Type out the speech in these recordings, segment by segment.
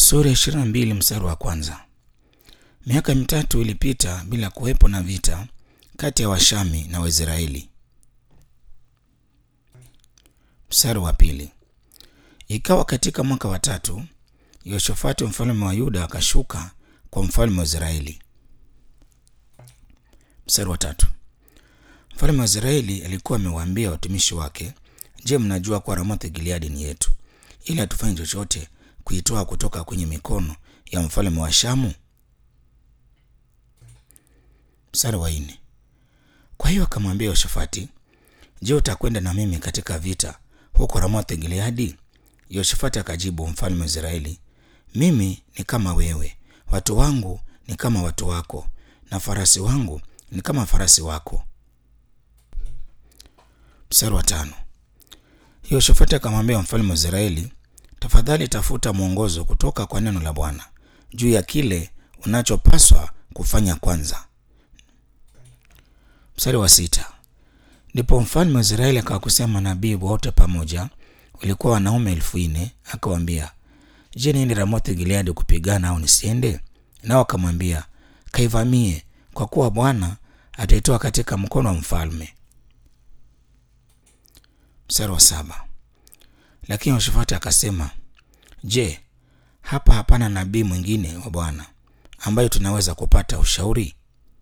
Sura ya 22 mstari wa kwanza. Miaka mitatu ilipita bila kuwepo na vita kati ya Washami na Waisraeli. Mstari wa pili. Ikawa katika mwaka wa tatu, Yehoshafati mfalme wa Yuda akashuka kwa mfalme wa Israeli. Mstari wa tatu. Mfalme wa Israeli alikuwa amewaambia watumishi wake, Je, mnajua kuwa Ramothi Gileadi ni yetu, ili hatufanye chochote kuitoa kutoka kwenye mikono ya mfalme wa Shamu? Mstari wa nne. Kwa hiyo akamwambia Yehoshafati, Je, utakwenda na mimi katika vita huko Ramothi Gileadi? Yehoshafati akajibu mfalme wa Israeli, mimi ni kama wewe, watu wangu ni kama watu wako, na farasi wangu ni kama farasi wako. Mstari wa tano. Yehoshafati akamwambia mfalme wa Israeli, tafadhali tafuta mwongozo kutoka kwa neno la Bwana juu ya kile unachopaswa kufanya kwanza. Mstari wa sita. Ndipo mfalme wa Israeli akawakusanya manabii wote pamoja, walikuwa wanaume elfu nne akawaambia, Je, niende Ramothi Gileadi kupigana au nisiende? Nao akamwambia, kaivamie, kwa kuwa Bwana ataitoa katika mkono wa mfalme. Mstari wa saba. Lakini Yehoshafati akasema, Je, hapa hapana nabii mwingine wa Bwana ambayo tunaweza kupata ushauri?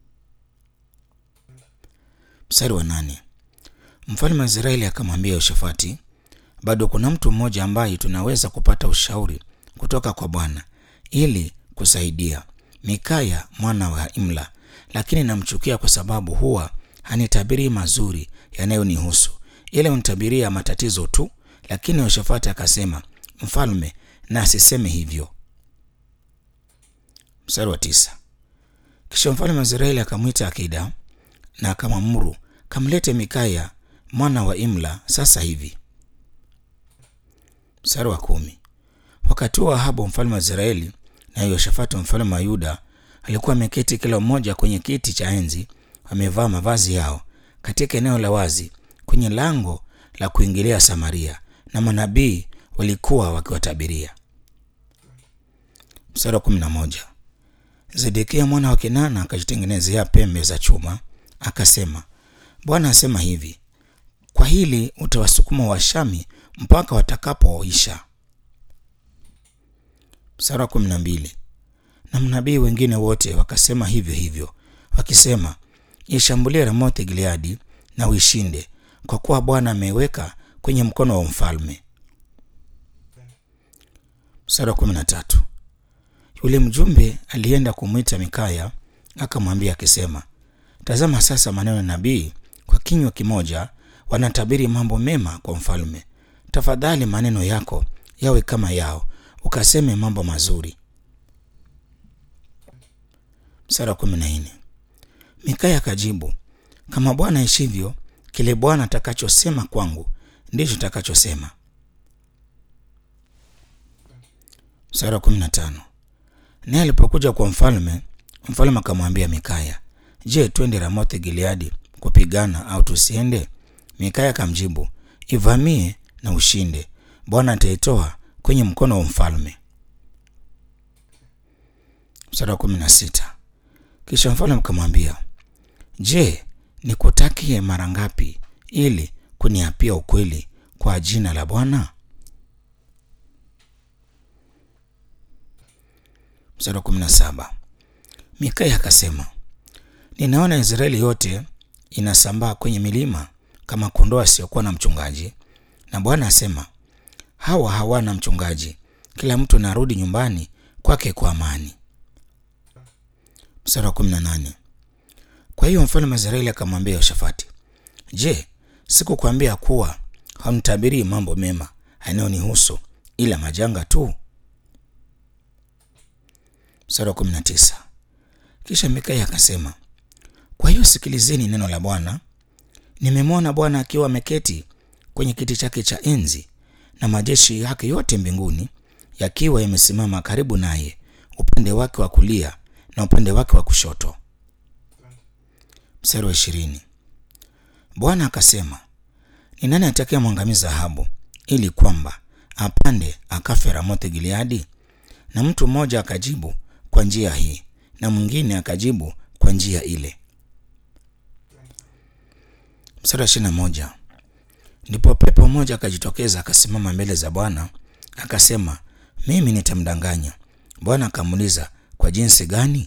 Mstari wa nane. Mfalme wa Israeli akamwambia Yehoshafati, bado kuna mtu mmoja ambaye tunaweza kupata ushauri kutoka kwa Bwana ili kusaidia, Mikaya mwana wa Imla, lakini namchukia kwa sababu huwa hanitabirii mazuri yanayonihusu, ile hunitabiria matatizo tu. Lakini Yehoshafati akasema, mfalme na asiseme hivyo. Mstari wa tisa. Kisha mfalme wa Israeli akamwita Akida na akamwamuru, kamlete Mikaya mwana wa Imla sasa hivi. Mstari wa kumi. Wakati huo Ahabu mfalme wa Israeli na Yehoshafati mfalme wa Yuda alikuwa ameketi kila mmoja kwenye kiti cha enzi, wamevaa mavazi yao katika eneo la wazi kwenye lango la kuingilia Samaria, na manabii walikuwa wakiwatabiria. Mstari wa kumi na moja. Zedekia mwana wa Kenana akajitengenezea pembe za chuma, akasema, Bwana asema hivi, kwa hili utawasukuma Washami mpaka watakapoisha. Mstari wa kumi na mbili. Na manabii wengine wote wakasema hivyo hivyo, wakisema, ishambulie Ramothi Gileadi na uishinde, kwa kuwa Bwana ameweka kwenye mkono wa mfalme. Mstari wa kumi na tatu. Yule mjumbe alienda kumwita Mikaya akamwambia akisema, tazama sasa, maneno ya nabii kwa kinywa kimoja wanatabiri mambo mema kwa mfalme. Tafadhali maneno yako yawe kama yao, ukaseme mambo mazuri. Mstari wa kumi na nne. Mikaya akajibu, kama Bwana aishivyo, kile Bwana atakachosema kwangu ndicho takachosema. Mstari wa kumi na tano. Naye alipokuja kwa mfalme, mfalme akamwambia Mikaya, je, twende Ramothi Gileadi kupigana au tusiende? Mikaya akamjibu, ivamie na ushinde, Bwana ataitoa kwenye mkono wa mfalme. Mstari wa kumi na sita. Kisha mfalme akamwambia, je, nikutakie mara ngapi ili kuniapia ukweli kwa jina la Bwana? Mstari wa kumi na saba. Mikaya akasema, ninaona Israeli yote inasambaa kwenye milima kama kondoo asiyokuwa na mchungaji, na Bwana asema, hawa hawana mchungaji, kila mtu anarudi nyumbani kwake kwa amani. Mstari wa kumi na nane. Kwa hiyo mfalme wa Israeli akamwambia Yehoshafati, je, sikukwambia kuwa hamtabirii mambo mema yanayonihusu ila majanga tu? Mstari wa kumi na tisa. Kisha Mikaya akasema, kwa hiyo sikilizeni neno la Bwana. Nimemwona Bwana akiwa ameketi kwenye kiti chake cha enzi na majeshi yake yote mbinguni yakiwa yamesimama karibu naye, upande wake wa kulia na upande wake wa kushoto. Mstari wa ishirini. Bwana akasema, ni nani atakayemwangamiza Ahabu ili kwamba apande akafe Ramothi Gileadi? na mtu mmoja akajibu kwa njia hii na mwingine akajibu kwa njia ile. Mstari wa ishirini na moja. Ndipo pepo mmoja akajitokeza akasimama mbele za Bwana akasema, mimi nitamdanganya. Bwana akamuuliza, kwa jinsi gani?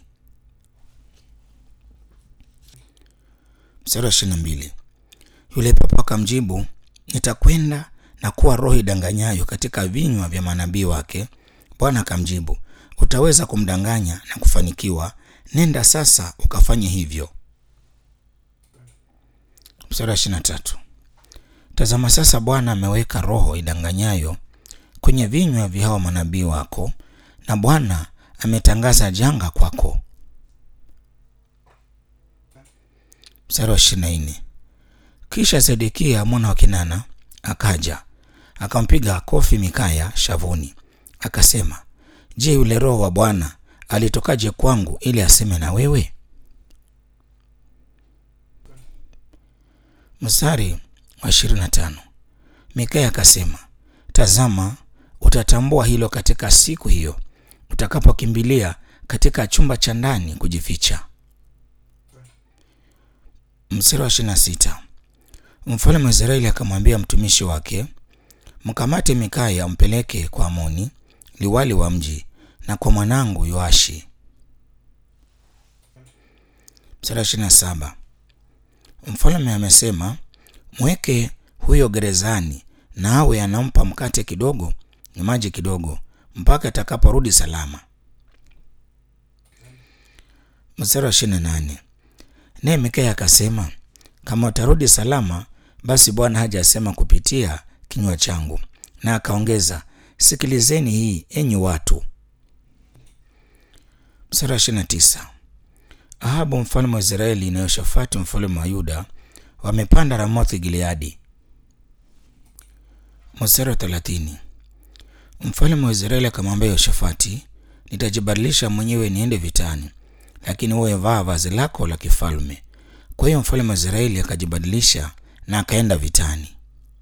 Mstari wa ishirini na mbili. Yule pepo akamjibu, nitakwenda na kuwa roho idanganyayo katika vinywa vya manabii wake. Bwana akamjibu, utaweza kumdanganya na kufanikiwa. Nenda sasa ukafanye hivyo. Mstari wa ishirini na tatu. Tazama sasa, Bwana ameweka roho idanganyayo kwenye vinywa vya hao manabii wako, na Bwana ametangaza janga kwako. Mstari wa ishirini na nne. Kisha Zedekia mwana wa Kinana akaja akampiga kofi Mikaya shavuni, akasema, Je, yule roho wa Bwana alitokaje kwangu ili aseme na wewe? Mstari wa ishirini na tano. Mikaya akasema, tazama, utatambua hilo katika siku hiyo utakapokimbilia katika chumba cha ndani kujificha. Mstari wa ishirini na sita. Mfalme wa Israeli akamwambia mtumishi wake, mkamate Mikaya umpeleke kwa Amoni liwali wa mji na kwa mwanangu Yoashi. Mstari wa ishirini na saba. Mfalme amesema, mweke huyo gerezani na awe anampa mkate kidogo na maji kidogo mpaka atakaporudi salama. Mstari wa ishirini na nane. Naye Mikaya akasema, kama utarudi salama, basi Bwana hajasema kupitia kinywa changu. Na akaongeza, sikilizeni hii enyi watu. Mstari wa ishirini na tisa. Ahabu mfalme wa Israeli na Yoshafati mfalme wa Yuda wamepanda Ramothi Gileadi. Mstari wa thelathini. Mfalme wa Israeli akamwambia Yoshafati, nitajibadilisha mwenyewe niende vitani, lakini wewe vaa vazi lako la kifalme. Kwa hiyo mfalme wa Israeli akajibadilisha na akaenda vitani.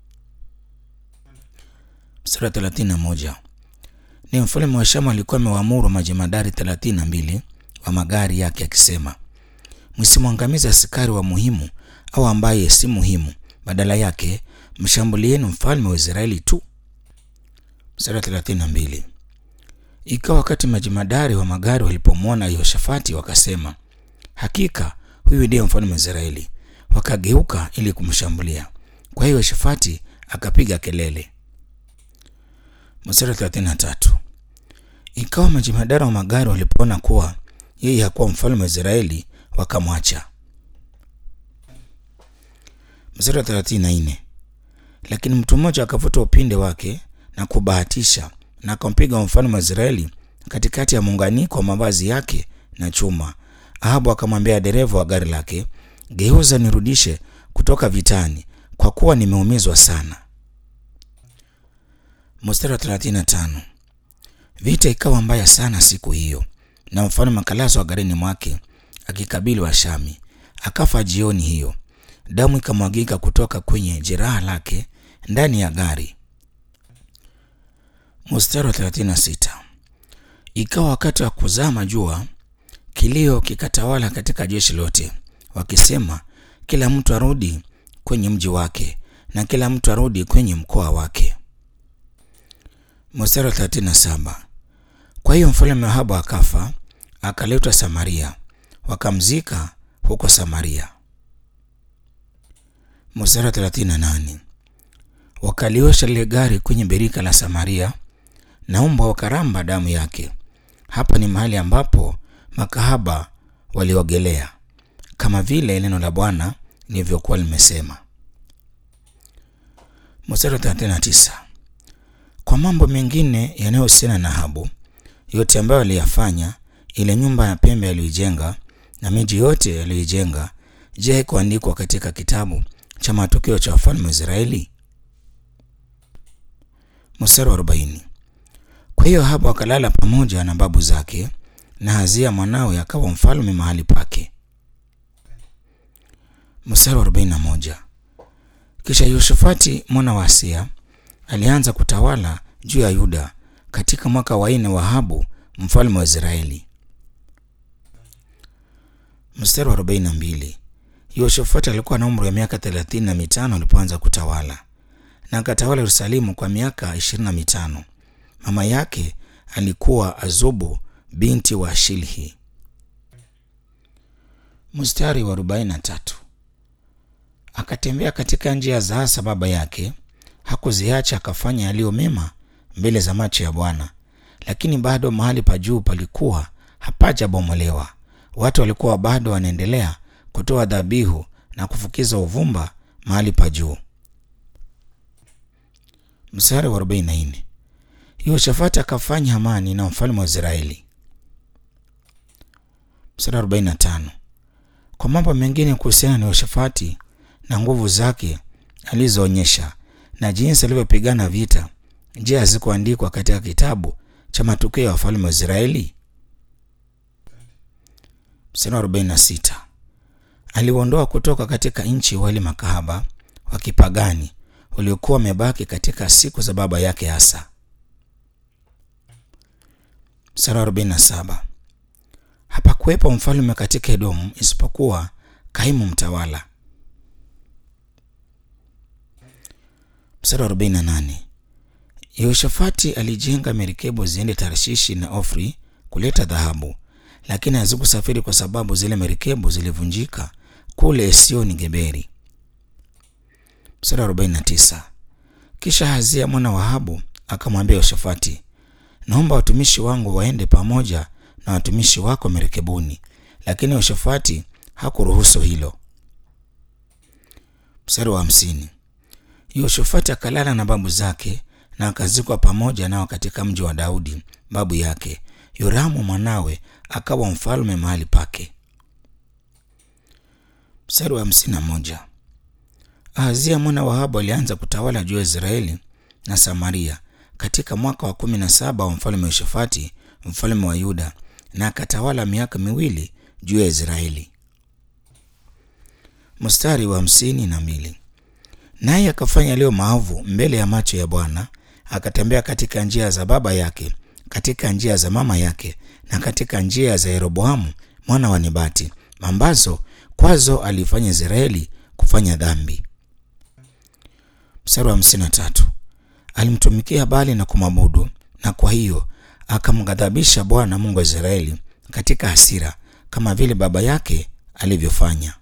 Mstari wa thelathini na moja. Ni mfalme wa Shamu alikuwa amewaamuru majemadari thelathini na mbili wa magari yake akisema, msimwangamize askari wa muhimu au ambaye si muhimu, badala yake mshambulieni mfalme wa Israeli tu. Mstari wa thelathini na mbili. Ikawa wakati majemadari wa magari walipomwona Yehoshafati wakasema, hakika huyu ndiye mfalme wa Israeli, wakageuka ili kumshambulia. Kwa hiyo Yehoshafati akapiga kelele. Mstari wa thelathini na tatu. Ikawa majemadari wa magari walipoona kuwa yeye hakuwa mfalme wa Israeli wakamwacha. Mstari wa thelathini na nne. Lakini mtu mmoja akavuta upinde wake na kubahatisha na akampiga mfalme wa Israeli katikati ya muunganiko wa mavazi yake na chuma. Ahabu akamwambia dereva wa gari lake, geuza nirudishe kutoka vitani, kwa kuwa nimeumizwa sana. Mstari wa 35. Vita ikawa mbaya sana siku hiyo, na mfalme akalazwa garini mwake akikabili Washami. Akafa jioni hiyo, damu ikamwagika kutoka kwenye jeraha lake ndani ya gari. Mstari wa 36. Ikawa wakati wa kuzama jua, kilio kikatawala katika jeshi lote, wakisema, kila mtu arudi kwenye mji wake na kila mtu arudi kwenye mkoa wake. Mstari wa 37. Kwa hiyo mfalme Ahabu akafa, akaletwa Samaria, wakamzika huko Samaria. Mstari wa 38. Wakaliosha lile gari kwenye birika la Samaria na mbwa wakaramba damu yake. Hapa ni mahali ambapo makahaba waliogelea, kama vile neno la Bwana lilivyokuwa limesema. Mstari wa 39. Kwa mambo mengine yanayohusiana na Ahabu yote ambayo aliyafanya, ile nyumba ya pembe aliyoijenga na miji yote aliyoijenga, je, haikuandikwa katika kitabu cha matukio cha wafalme wa Israeli? Mstari wa 40. Kwa hiyo Ahabu akalala pamoja na babu zake, na Hazia mwanawe akawa mfalme mahali pake. Mstari wa 41. Kisha Yoshafati mwana wa Asia alianza kutawala juu ya Yuda katika mwaka wa nne wa Ahabu mfalme wa Israeli. Mstari wa 42. Yehoshafati alikuwa na umri wa miaka thelathini na mitano alipoanza kutawala na akatawala Yerusalemu kwa miaka ishirini na mitano. Mama yake alikuwa Azubu binti wa Shilhi. Mstari wa 43. Akatembea katika njia za Asa baba yake, hakuziacha, akafanya yaliyo mema mbele za macho ya Bwana, lakini bado mahali pa juu palikuwa hapajabomolewa. Watu walikuwa bado wanaendelea kutoa dhabihu na kufukiza uvumba mahali pa juu. Mstari wa 44. Yehoshafati akafanya amani na mfalme wa Israeli. Mstari wa 45. Kwa mambo mengine kuhusiana na Yehoshafati na nguvu zake alizoonyesha na jinsi alivyopigana vita, je, hazikuandikwa katika kitabu cha matukio ya wafalme wa Israeli? Mstari wa 46. Aliuondoa kutoka katika nchi wale makahaba wa kipagani waliokuwa wamebaki katika siku za baba yake Asa. Mstari wa 47. Hapakuwepo mfalme katika Edomu isipokuwa kaimu mtawala. Mstari wa 48. Yehoshafati alijenga merikebu ziende Tarshishi na Ofri kuleta dhahabu, lakini hazikusafiri kwa sababu zile merikebu zilivunjika kule Esioni Geberi. Mstari wa 49. Kisha Hazia mwana wa Ahabu akamwambia Yehoshafati, naomba watumishi wangu waende pamoja na watumishi wako merikebuni, lakini Yehoshafati hakuruhusu hilo. Mstari wa hamsini. Yehoshafati akalala na babu zake na akazikwa pamoja nao katika mji wa Daudi babu yake. Yoramu mwanawe akawa mfalme mahali pake. Mstari wa hamsini na moja. Ahazia mwana wa Ahabu alianza kutawala juu ya Israeli na Samaria katika mwaka wa kumi na saba wa mfalme Yehoshafati mfalme wa Yuda, na akatawala miaka miwili juu ya Israeli. Mstari wa hamsini na mbili. Naye akafanya yaliyo maovu mbele ya macho ya Bwana, akatembea katika njia za baba yake, katika njia za mama yake, na katika njia za Yeroboamu mwana wa Nebati, ambazo kwazo alifanya Israeli kufanya dhambi. Mstari wa hamsini na tatu. Alimtumikia Bali na kumwabudu, na kwa hiyo akamghadhabisha Bwana Mungu wa Israeli katika hasira, kama vile baba yake alivyofanya.